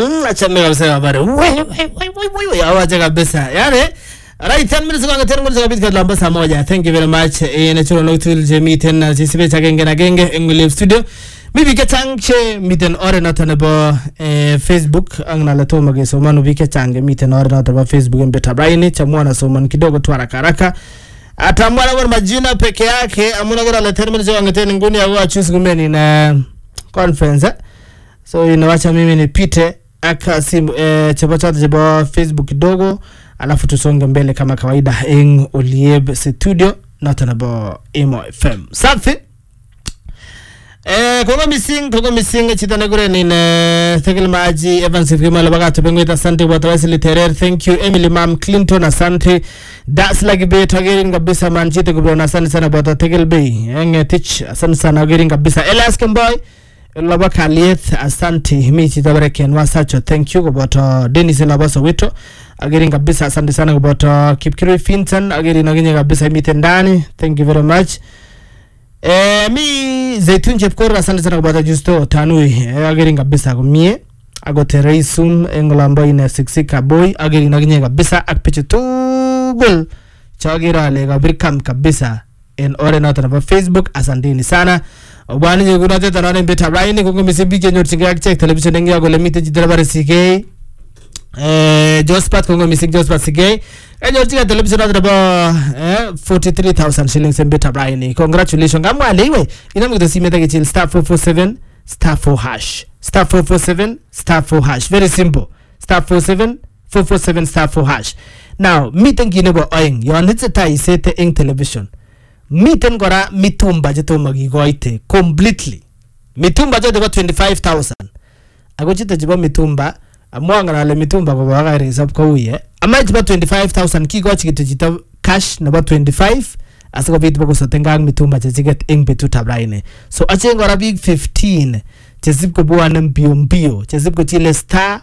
Mm, achame kabisa habari. Wai wai wai wai wai wai awaje kabisa. Yaani Right, 10 minutes kwa ngatere ngol sabit kadla mbasa moja. Thank you very much. Eh na chulo loktul je miten na jisibe cha genge na genge eng live studio. Mibi ke chang che miten ore noto nebo eh, Facebook ang nala to mage somanu bi ke chang miten ore noto nebo Facebook en beta braini cha mwana soman kidogo tu haraka haraka. Atamwana kwa majina peke yake amuna gara la 10 minutes kwa ngatere nguni ya wa choose gumeni na conference. Eh? so inawacha mimi nipite aka simu eh, chebo chote chebo facebook kidogo alafu tusonge mbele kama kawaida eng olieb studio noto nebo imo fm safi Eh, kogo missing kogo missing chito nekure ne thekil maji evans kimalo bakato bengwit asante bwata wasili terer thank you emily mam clinton asante das lagibe tagerin kabisa man chito kubona asante sana bwata thekil bay engetich asante sana gerin kabisa elias kemboy lobo kaliet asante mi chito bare kenwa sacho thank you koboto denis lobo soweto agerin kabisa asante sana koboto kipkirui finton agerin aginye kabisa imiten ndani thank you very much Eh, mi Zaitun Chepkor asante sana kupata justo tanui eh, agerin kabisa komie agote reisum engolombo ine siksika boy agerin aginye kabisa ak pichu tugul chagere ale kabir kam kabisa en oret noto nebo Facebook asanteni sana obwani nyekunotet anon en betab raini kongo mising biik chenyorchingei akichek television eng yo kole miten chito nebare sikei eh, Jospat kongo mising Jospat Sigei kanyorchigei television noto nebo eh, 43000 shillings en betab raini congratulations kamwa ale iwe inam kito simet akichil star 447 star 4 hash star 447 star 4 hash very simple star 47 447 star 4 hash now miten kit nebo oeng yon itesetai isete eng television miten kora mitumba chetomo kikoite completely mitumba choto bo 25000 ako chito chebo mitumba amwa ng'alale mitumba kobo akoi resop koui eh ama chebo 25000 kikochi kityo chito cash nebo 25 asikobit bokosotenkei ak mitumba chechiket eng betutab raini so acheng kora biik 15 chesip kobwone mbio mbio chesip kochile star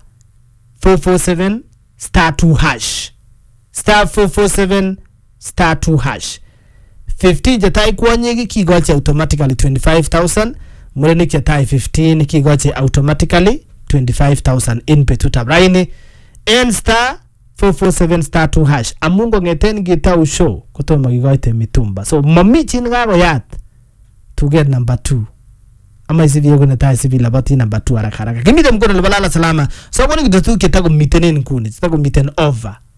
447 star 2 hash star 447 star 2 hash 15 chetai kwonyik kikochi automatically 25000 murenik chetai 15 kikochi automatically 25000 en betutab raini en star 447 star 2 hash amun kong'eten kitau show kotomo kikoite mitumba so momi chi nekakoyat tuget number 2 ama isibi yoku netai isibi labati number 2 haraka haraka kimite mkono nebo lala salama so kwani kityo tuguk chetakomiten en nguni chetakomiten over